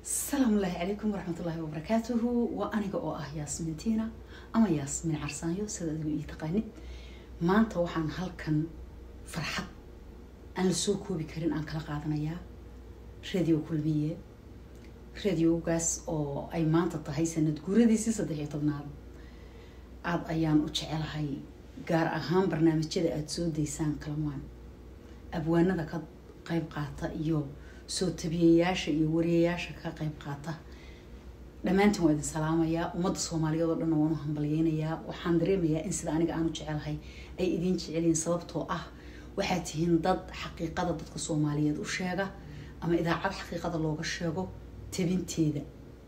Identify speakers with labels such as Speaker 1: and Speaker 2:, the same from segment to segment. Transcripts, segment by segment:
Speaker 1: asalaamu ullaahi calaykum waraxmatullaahi wabarakaatuhu waa aniga oo ah yaasmin tiina ama yaasmin carsaanyo sida adigu ii taqaanid maanta waxaan halkan farxad aan la soo koobi karin aan kala qaadanayaa radio kulmiye radiogaas oo ay maanta tahay sanad guuradiisii saddex iyo tobnaad aada ayaan u jecelahay gaar ahaan barnaamijyada aada soo daysaan kalamaan abwaanada ka qeyb qaata iyo soo tabiyayaasha iyo wariyayaasha ka qeyb qaata dhammaantiin waa idin salaamayaa ummadda soomaaliyeed oo dhanna waan u hambalyeynayaa waxaan dareemayaa in sida aniga aan u jecelahay ay idiin jecelyihiin sababtoo ah waxaad tihiin dad xaqiiqada dadka soomaaliyeed u sheega ama idaacad xaqiiqada looga sheego tabinteeda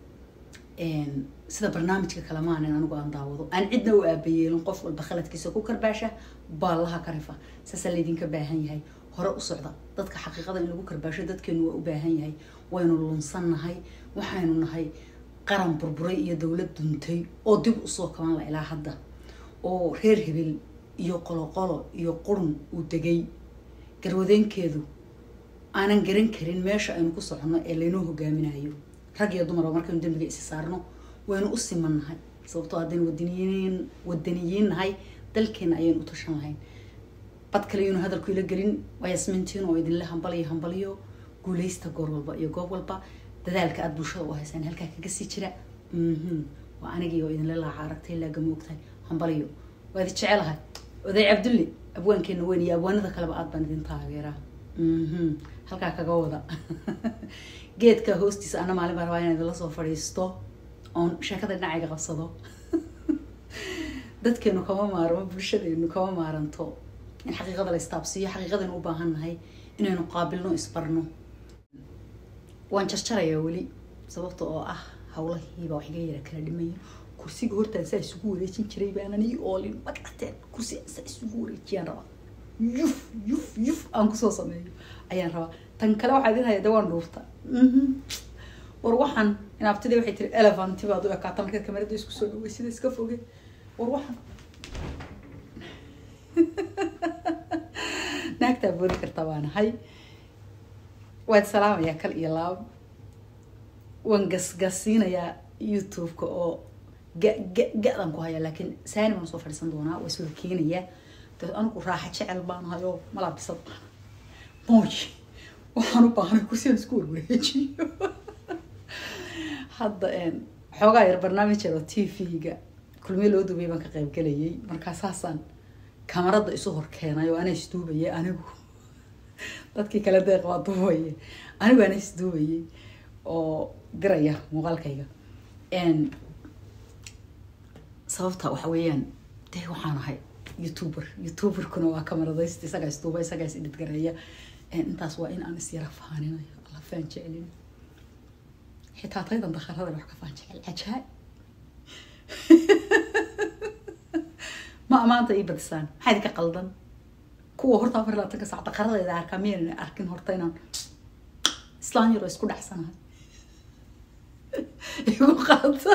Speaker 1: sida barnaamijka kalemaanin anigu aan daawado aan cidna u aabayeelin qof walba khaladkiisa ku karbaasha baallaha ka rifa saasaa laydinka baahan yahay hore u socda dadka xaqiiqada in lagu karbaasho dadkeenu waa u baahan yahay waynu lunsannahay waxaynu nahay qaran burburay iyo dowlad duntay oo dib usoo kaban la ilaa hadda oo reer hebel iyo qoloqolo iyo qurun uu degay garwadeenkeedu aanan garan karin meesha aynu ku soconno ee laynoo hogaaminayo rag iyo dumarba markaynu dembiga isi saarno waynu u simannahay sababtoo haddaynu wadaniyiin wadaniyiin nahay dalkeena ayaynu u tashan lahayn bad kale yunu hadalku ila gelin waa yasmintiin oo idinle hambaliyo hambaliyo guuleysta goor walba iyo goob walba dadaalka aada bulshada u haysaan halkaa kaga sii jira waa anigii oo idinle laaca aragtay laagama ogtahay hambaliyo waa idin jecelahay oday cabdulle abwaankeena weyn iyo abwaanada kaleba aad baan idin taageeraa halkaa kaga wada geedka hoostiisa ana maalin baa rabaa inaan idinla soo fadhiisto oon sheekada dhinacayga qabsado dadkeenu kama maarmo bulshadeenu kama maaranto in xaqiiqada la istaabsiiyo xaqiiqadaynu u baahan nahay inaynu qaabilno isbarno waan jarjarayaa weli sababta oo ah hawlahiiba wax iga yara kala dhimaya kursiga hortaan saa isugu wareejin jiray baanan ii oolin magacateen kursi saa isugu wareejiyaan rabaa yuf yuf yuf aan kusoo sameeyo ayaan rabaa tan kale waxaa idin haya de waan dhuurta war waxaan inaabtida waxay tiri elefanti baad u ekaata markaad kamarada isku soo dhaway sida iska foge war waxaan naagtaa boodi kartaa baa nahay waad salaamayaa kal iyo laab waan gasgasiinayaa youtube-ka oo ga ga ga-dan ku hayaa laakiin saani baan soo fadhiisan doonaa waa iswada keenayaa dee anigu raaxa jecel baan ahay oo malaabisad baan mooy waxaan u baahanay kursiyan isku warwareejiyo hadda xoogaa yar barnaamij yar oo t v-ga kulmiye loo duubay baan ka qayb galayay markaa saasaan kamarada isu hor keenay oo ana isduubayay anigu dadkii kale deeq waa duubaye anigu ana isduubayay oo diraya muuqaalkayga sababta waxa weeyaan dee waxaan ahay youtuber youtuberkuna waa kamaradaysta isagaa isduuba isagaa is idhidgareeya intaas waa in aan isyara faaninayo alla faan jecelin xitaa taydan dakharada wax ka faan jecel cajaa ma amaanta ii badisaan maxaa idinka qaldan kuwa horta afar labaatanka sac daqaradeeda arkaa miyaynan arkin horta inaan islaan yaroo isku dhacsanahay igu qaata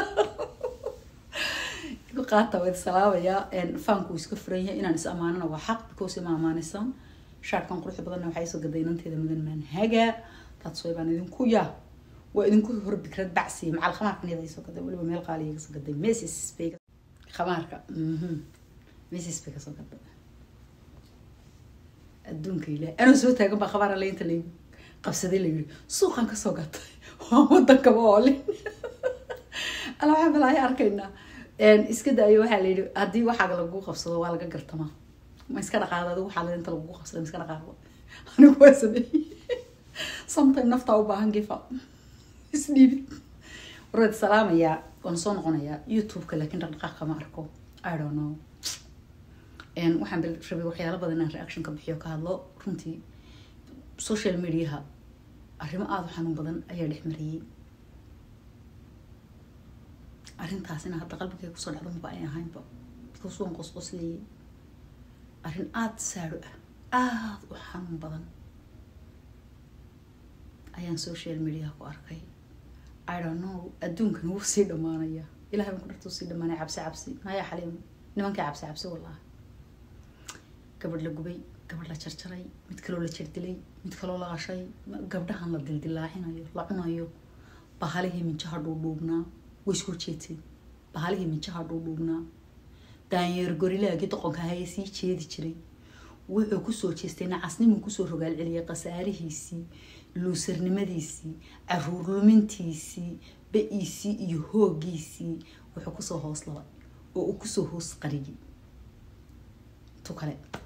Speaker 1: igu qaata waa salaamayaa faanku iska furan yahay inaan is amaanana waa xaq because ima amaanaysaan shaarkan quruxda badanna waxaa isoo gaday inanteeda mudan manhaga taadsoy baan idinku yaa waa idinku hor bikrad bacsi macal khamaarkan iyada isoo gaday weliba meel qaaliya kasoo gaday mesis bay khamaarka mesis bay kasoo gaday adduunka ilaah anoo soo taagan baa khabaar alle inta laygu qabsaday la yiri suuqan kasoo gatay waa wadankaba oolin alla waxaa balaayo arkaynaa iska daayo waxaa la yidhi haddii waxaaga lagu qabsado waa laga gartamaa ma iska dhaqaado adigu waxaa inta lagu qabsada ma iska dhaqaaqdo anigu waa sameeyey sometime naftaa u baahan gifa isdhiibid warwaad salaamayaa waan soo noqonayaa youtube-ka laakiin dhaqdhaqaaq kama arko i don't know waxaan rabay waxyaalo badan inaan reaction ka bixiyo ka hadlo runtii social mediaha arrimo aada u xanuun badan ayaa dhex mariyey arrintaasina hadda qalbigay kusoo dhacdo maba ay ahaynba because waan qosqoslayay arrin aada saado ah aada u xanuun badan ayaan social mediaha ku arkay i don't know adduunkan wuu sii dhamaanaya ilahay baan ku dharta usii dhamaanaya cabsi cabsi nayaa xaliim nimankii cabsi cabsi wallahi gabadh la gubay gabadh la jarjaray mid kaloo la jirdilay mid kaloo la qashay gabdhahan la dildilaaxinayo la cunayo bahalihii minjaha dhuudhuubnaa way isku jeeteen bahalihii minjaha dhuudhuubnaa daanyeer gorilaagii doqonka ahaye sii jeedi jiray wuxuu kusoo jeestay nacasnimuu kusoo rogaal celiyay khasaarihiisii luusarnimadiisii caruur lumintiisii ba-iisii iyo hoogiisii wuxuu kusoo hoos labay oo uu kusoo hoos qariyay tu kale